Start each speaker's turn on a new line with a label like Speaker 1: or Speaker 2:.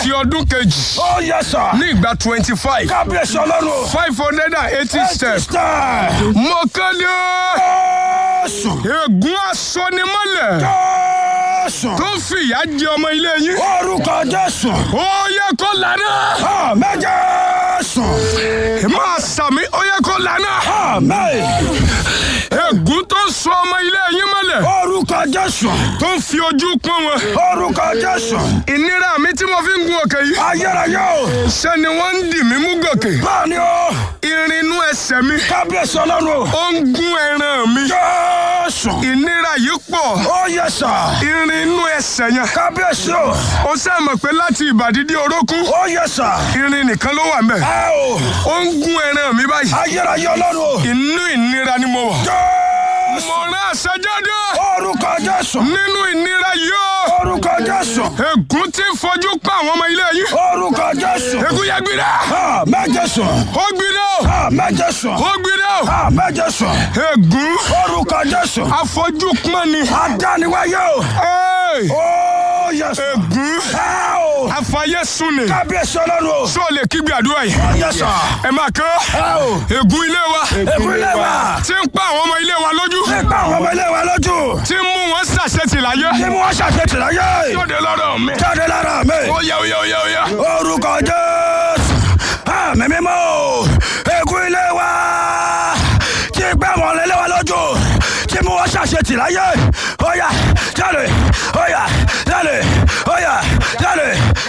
Speaker 1: ti ọdún kejì
Speaker 2: ó yẹ sà.
Speaker 1: ní ìgbà twenty five
Speaker 2: kábíyèsí ọlọ́run.
Speaker 1: five hundred and eighty steps
Speaker 2: Step.
Speaker 1: mo kéde
Speaker 2: Jésù.
Speaker 1: ègún asọnimọ́lẹ̀
Speaker 2: Jésù.
Speaker 1: tó fìyà jẹ ọmọ ilé yín
Speaker 2: orúkọ Jésù.
Speaker 1: ó yẹ kó lànà
Speaker 2: àmín Jésù.
Speaker 1: máa sàmì ó yẹ kó lànà
Speaker 2: àmín.
Speaker 1: ègún tó sọ ọmọ ilé yín mọ́lẹ̀
Speaker 2: orúkọ Jésù.
Speaker 1: tó fi ojú pọ́n wọn
Speaker 2: orúkọ Jésù.
Speaker 1: ìnira mi tí mo fi ń gun òkè yìí
Speaker 2: ayérayé o.
Speaker 1: ṣé ni wọ́n ń dì mí mú gòkè
Speaker 2: báni o.
Speaker 1: irin inú ẹsẹ̀ mi
Speaker 2: kábíyèsí ọlọ́run.
Speaker 1: ó ń gún ẹran mi
Speaker 2: Jésù.
Speaker 1: ìnira yìí pọ̀
Speaker 2: ó yẹ sà.
Speaker 1: irin inú ẹsẹ̀ yẹn
Speaker 2: kábíyèsí o.
Speaker 1: ó sàmọ̀ pé láti ìbàdí dé orókún
Speaker 2: ó yẹ sà.
Speaker 1: irin nìkan ló wà ń bẹ̀
Speaker 2: ẹ o.
Speaker 1: ó ń gún ẹran mi báyìí
Speaker 2: ayérayé ọlọ́run.
Speaker 1: inú ìnira ni mo wà
Speaker 2: Jésù.
Speaker 1: mo rán àṣẹjáde
Speaker 2: orúkọ Jésù.
Speaker 1: nínú ìnira yìí ó
Speaker 2: orúkọ Jésù.
Speaker 1: ègún tí ń fojú pa àwọn ọmọ ilé yìí
Speaker 2: orúkọ Jésù.
Speaker 1: ègún yẹ gbiná
Speaker 2: àmín Jésù.
Speaker 1: ó gbiná
Speaker 2: àmín Jésù.
Speaker 1: ó gbiná
Speaker 2: àmín Jésù.
Speaker 1: ègún
Speaker 2: orúkọ Jésù.
Speaker 1: afọjú pọ́n ni
Speaker 2: adániwáyé o.
Speaker 1: Ẹ́ẹ̀!
Speaker 2: ó yẹ sà.
Speaker 1: ègún
Speaker 2: ẹ o.
Speaker 1: afayésùn ni
Speaker 2: kábíyèsí ọlọ́run.
Speaker 1: sọ lè kígbe àdúrà yìí
Speaker 2: ó yẹ sà.
Speaker 1: ẹ máa kán
Speaker 2: ẹ o.
Speaker 1: ègún ilé wa
Speaker 2: ìpínlẹ̀ wa.
Speaker 1: tí ń pa àwọn ọmọ ilé wa lójú
Speaker 2: nípa àwọn ọmọ ilé wa lójú.
Speaker 1: tí ń mú wọn ṣàṣetì láyé
Speaker 2: tí mo wá ṣàṣetì láyé.
Speaker 1: lóde lọ́dọ̀ mi
Speaker 2: jáde lára mi.
Speaker 1: ó yá ó yá ó yá ó yá
Speaker 2: orúkọ jésù àmì mímọ́ o ègún ilé wa tí gbé àwọn ilé wa lójú tí mo wá ṣàṣetì láyé ó yá jáde ó yá jáde ó yá jáde